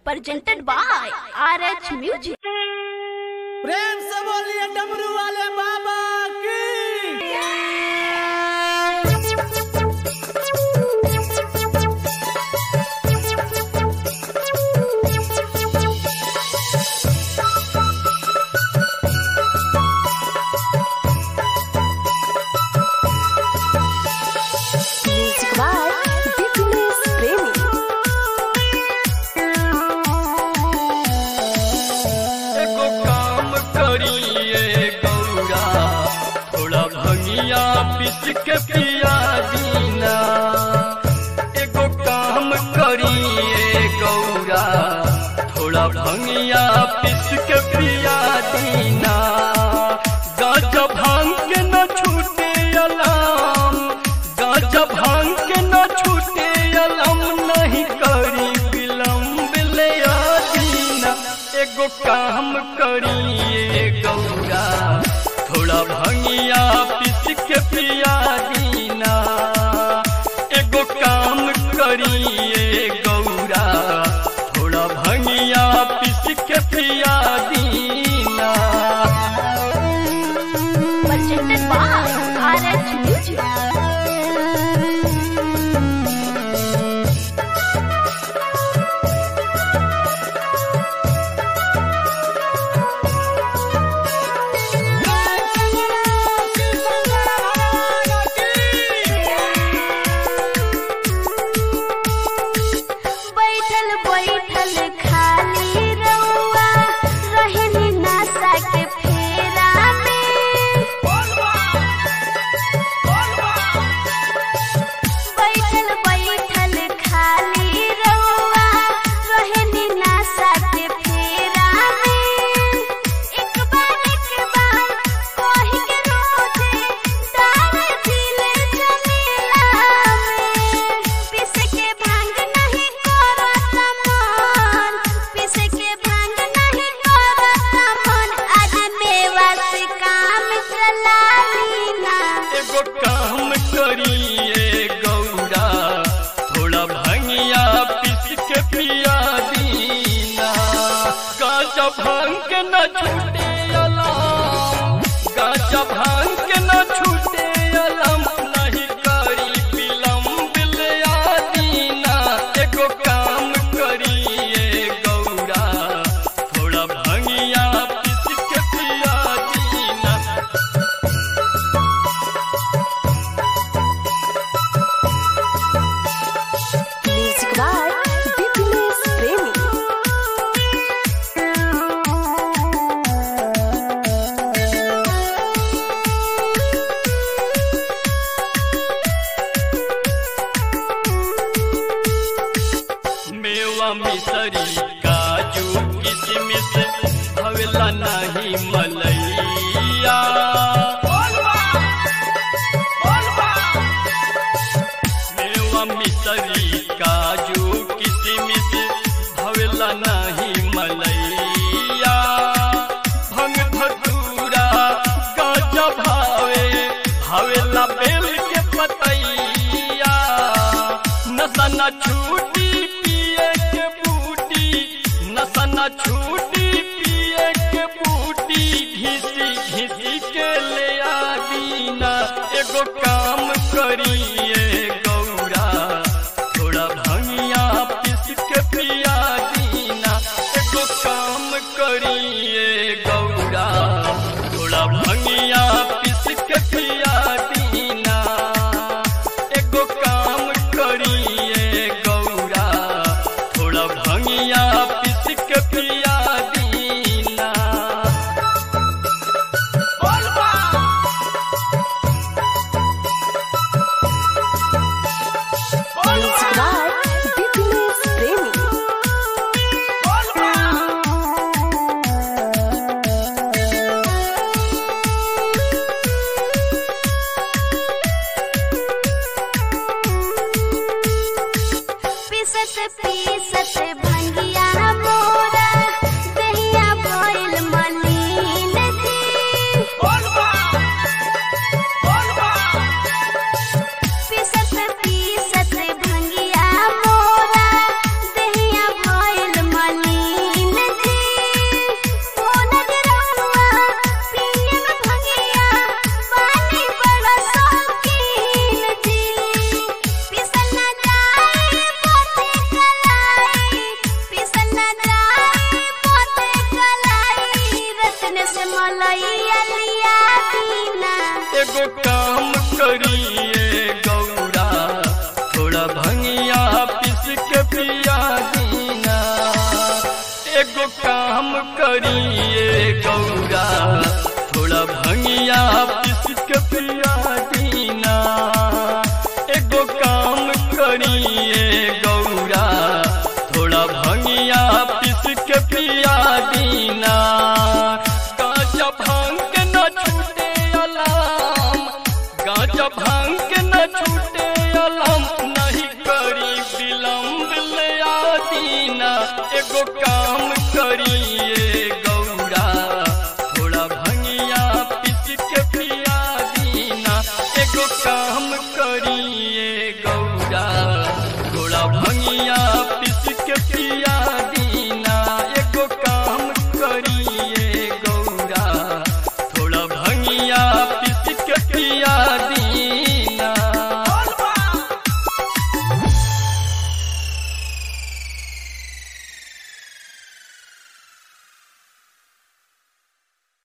presented by RH Music. प्रेम से बोलिए डमरू वाले बाबा की Music by Dipinus Premi. एगो काम करिए गौरा थोड़ा भंगिया पीस के पिया दीना एगो काम करिए गौरा थोड़ा भंगिया पीस के पिया दीना गाज भांग के न छूटे अलाम गाज भांग के न छूटे अलाम नहीं करी विलम्ब ले आदीना एगो काम करिए गौरा थोड़ा भंगिया पीस के पिया दीना एगो काम करिए गौरा थोड़ा भंगिया पीस के पिया दीना Presented by RH Music. बैठल बैठल खाली रउआ रहनी नशा के फेरा में बैठल बैठल खाली रउआ रहनी नशा के फेरा में एक बार एक बार कही के रोजे डाल दिले जमीला में पिस के भांग नहीं करत मन पिस के भांग नहीं करत मन आज मेवा से काम चला लीना एगो काम करिए गौरा थोड़ा भंगिया पीस के पिया दीना गाजा भांग के न छूटे अलाम गाजा भांग के न छूटे अलाम नहीं करी विलम्ब ले आदीना एगो काम करिए गौरा थोड़ा भंगिया पीस के पिया दीना Music by Dipinus Premi. मेवा मिसरी काजू किशमिश भवेला नहीं मलैया मेवा मिसरी काजू किशमिश भवेला नहीं मलैया भंग धतूरा गाजा भावे भावेला बेल के पतैया नशा न छूटी पिए के बूटी नशा न छूटी पिए के बूटी घिसी घिसी के ले आदीना एगो काम करिए गौरा थोड़ा भंगिया पीस के पिया दीना एगो काम करिए गौरा थोड़ा भंगिया पीस के पिया दीना एगो काम करिए गौरा थोड़ा भंगिया पीस के पिया दीना Music by Dipinus Premi. पीसत पीसत भंगिया मोरा एगो काम करिए गौरा थोड़ा भंगिया पिस के पिया दीना एगो काम करिए गौरा थोड़ा भंगिया पिस के पिया दीना गाजा भांग के न छूटे अलाम गाजा भांग के न छूटे अलाम नहीं करी विलम्ब ले आदीना एगो काम करिए गौरा थोड़ा भंगिया पिस के पिया दीना एगो काम करिए